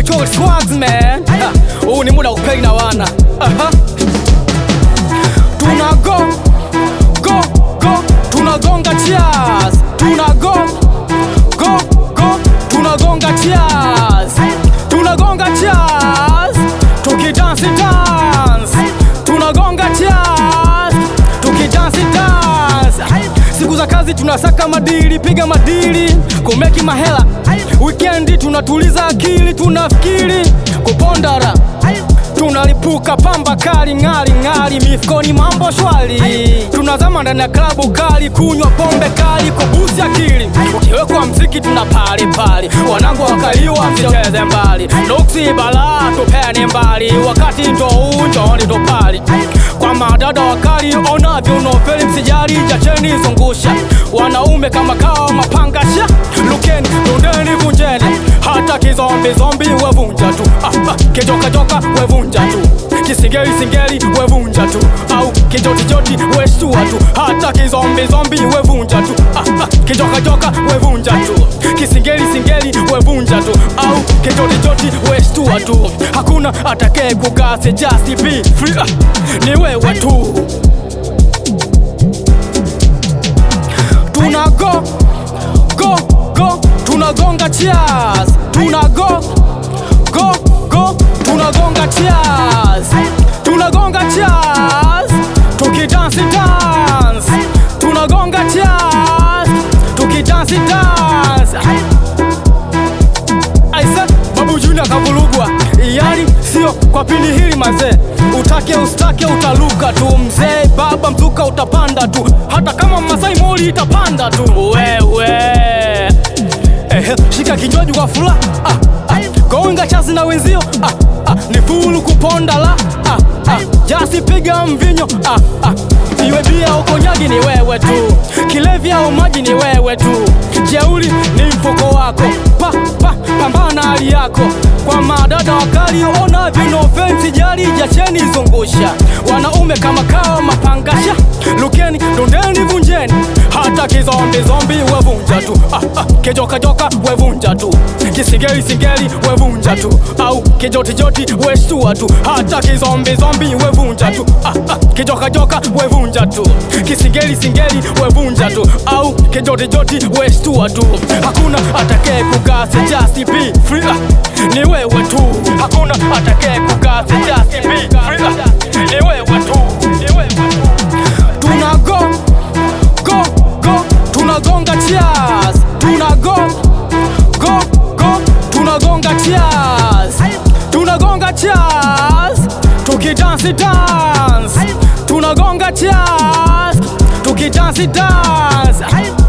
Echo Swags man. Ha, Huu ni muda wa kupeli na wana. Aha. Tuna go go go, tunagonga cheers. Tuna go go go, tunagonga cheers. Tunagonga cheers. Tukidansi dance. Tunagonga cheers. Tukidansi dance. Siku za kazi tunasaka madili, piga madili, kumeki mahela. Weekendi tunatuliza akili, tunafikiri kupondara tunalipuka pamba kali ng'ali ng'ali, mifukoni mambo shwari, tunazama ndani ya klabu kali, kunywa pombe kali, kubusi akili. Ukiwekwa mziki tuna pali pali, wanangu wakaliwa, msicheze mbali, nuksi balaa tupeni mbali, wakati ndo huu njooni ndo pali kwa madada wakali, ona viunofeli, msijali, jacheni zungusha, wanaume kama kawa mapangasha, lukeni rundeni, vunjeni hata kizombi zombi wevunja tu ah, ah, kijoka joka wevunja tu kisingeli singeli wevunja tu au kijotijoti weshtua tu hata kizombi zombi wevunja tu ah, ah, kijoka joka wevunja tu kisingeli singeli wevunja tu au kijotijoti weshtua tu hakuna atakaye kukase just be free ah, ni wewe tu tuna go go go tunagonga cheers tuna go go go tunagonga cheers tunagonga cheers tukidansi dance tunagonga cheers tukidansi dance aisa babu junior kavurugwa yani sio kwa pindi hili mazee utake ustake utaluka tu mzee baba mzuka utapanda tu hata kama masai moli itapanda tu wewe Ehe, shika kinywaji kwa fula ah, ah, gonga chazi na wenzio ah, ah, ni fulu kuponda la ah, ah, jasi piga mvinyo ah, ah, iwe bia au konyagi ni wewe tu kilevi au maji ni wewe tu jeuli ni mfuko wako pa, pa, pambana hali yako kwa madada wakali ona vinofensi jali jacheni zungusha wanaume kama kawa mapangasha lukeni dondeni vunjeni hata kizombi zombi wevunja tu ah, ah, kijokajoka wevunja tu kisingeli singeli wevunja tu au kijotijoti weshtua tu hata kizombi zombi wevunja tu ah, ah, kijokajoka wevunja tu kisingeli singeli wevunja tu au kijotijoti weshtua tu hakuna atakaye kukase just be free ah, ni wewe tu hakuna atakaye kukase just be free ah, ni wewe tu ni wewe tu tuna go go go tunagonga cheers tuna go go go tunagonga cheers tunagonga cheers tukidansi dance tunagonga cheers tukidansi dance